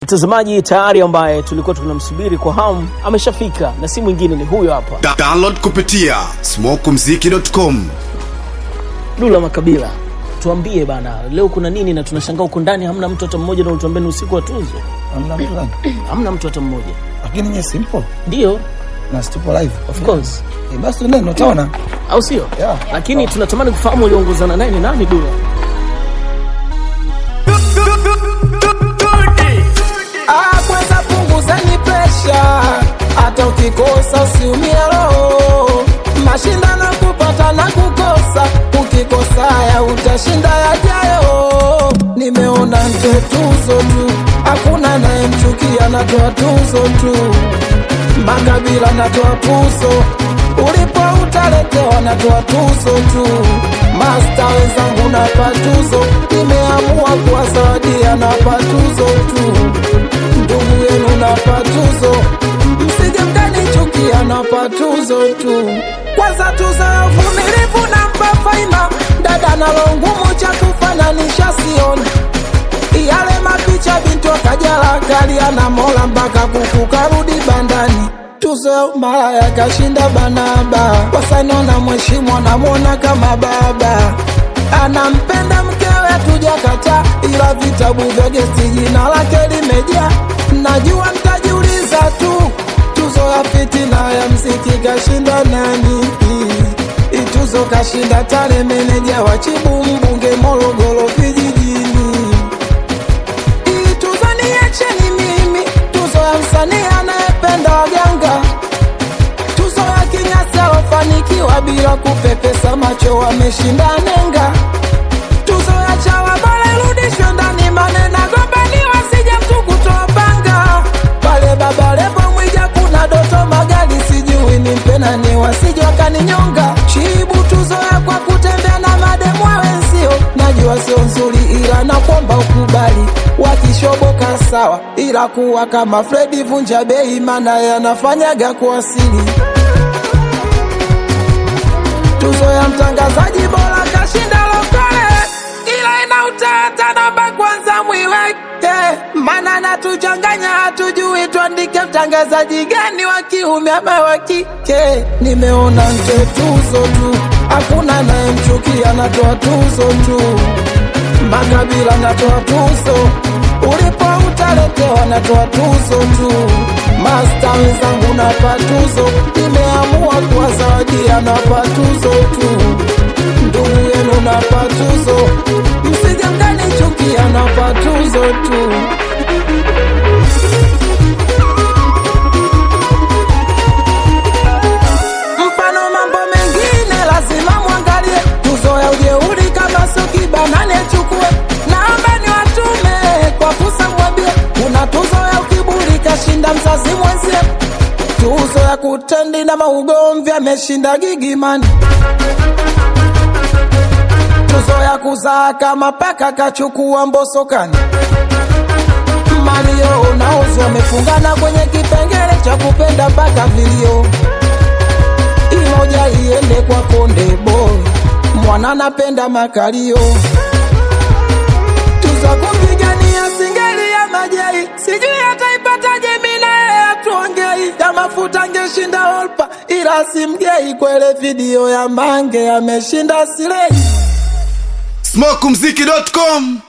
mtazamaji tayari ambaye tulikuwa tunamsubiri kwa hamu ameshafika na si mwingine ni huyo hapa Da download kupitia smokumziki.com Dula Makabila. Tuambie bana, leo kuna nini? Na tunashangaa huko ndani hamna mtu hata mmoja, na utuambia ni usiku wa tuzo, Hamna mtu gani? hamna mtu hata mmoja. Lakini nye simple Ndio, na stupo live. of course, Eh, basi neno utaona. au sio? Yeah. Lakini tunatamani kufahamu uliongozana naye ni nani, Dula? Ah, kwanza punguzeni presha, hata ukikosa usiumie roho. Mashindano kupata na kukosa, ukikosa ya utashinda yajayo. Nimeona nje tuzo tu, hakuna anayemchukia, natoa tuzo tu. Makabila natoa tuzo, ulipo utaletewa, natoa tuzo tu. Masta wenzangu napa tuzo, nimeamua kuwazawadia, napa tuzo tu ndugu yenu napa tuzo, msije mkanichukia, napa tuzo tu. Kwanza tuzo ya uvumilivu nampa faima, dada nalo ngumu cha kufananisha sioni yale mapicha bintu akajala kalia na mola mpaka kuku karudi bandani tuzo ya malaya kashinda banaba wasanona mheshimu anamwona kama baba anampenda mkewe tujakata ila vitabu vya gesti jina lake limejaa najua mtajiuliza tu tuzo ya fitina ya mziki kashinda nani ituzo kashinda tale meneja wa chibu mbunge morogoro vijijini Hii tuzo niacheni mimi, tuzo ya msanii anayependa waganga, tuzo ya kinyasa alofanikiwa bila kupepesa macho, wameshinda nenga, tuzo ya chawa bora irudishwe ndani, maneno gombaniwa, sije mtu kutoa panga pale Baba Levo Mwija, kuna Doto Magali, sijui nimpe nani, wasije wakaninyonga. Chibu tuzo ya kwa kutembea na mademu wa wenzio, najua sio nzuri, ila nakwamba ukubali. Wakishoboka sawa, ila kuwa kama Fredi vunja bei, maana yanafanyaga kuasili tuzo ya mtangazaji bora kashinda Lokole, ila ina utata namba kwanza mwiweke, maana natuchanganya, hatujui tuandike mtangazaji gani wa kiume ama wa kike. Nimeona nje tuzo tu, hakuna anayemchukia, natoa tuzo tu makabila natoa tuzo, ulipo utaletewa, natoa tuzo tu. Masta wenzangu napa tuzo, nimeamua kuwazawadia, napa tuzo tu. Ndugu yenu napa tuzo, msije mkanichukia, napa tuzo tu. mfano mambo mengine lazima mwangalie tuzo ya ujeuri kama sio kibanani achukue naomba ni watume kwa fursa mwambie kuna tuzo ya ukiburi kashinda mzazi mwenzie tuzo ya kutendi na maugomvi ameshinda gigimani tuzo ya kuzaa kama paka kachukua mbosokani malio naozi wamefungana kwenye kipengele cha kupenda mpaka vilio imoja iende kwa konde boy mwana napenda makalio tuza kupigania singeli ya majai sijui ataipataje mina yeye atuongei ya mafuta angeshinda olpa ila simgei kwele video ya mange ameshinda silei smokumziki.com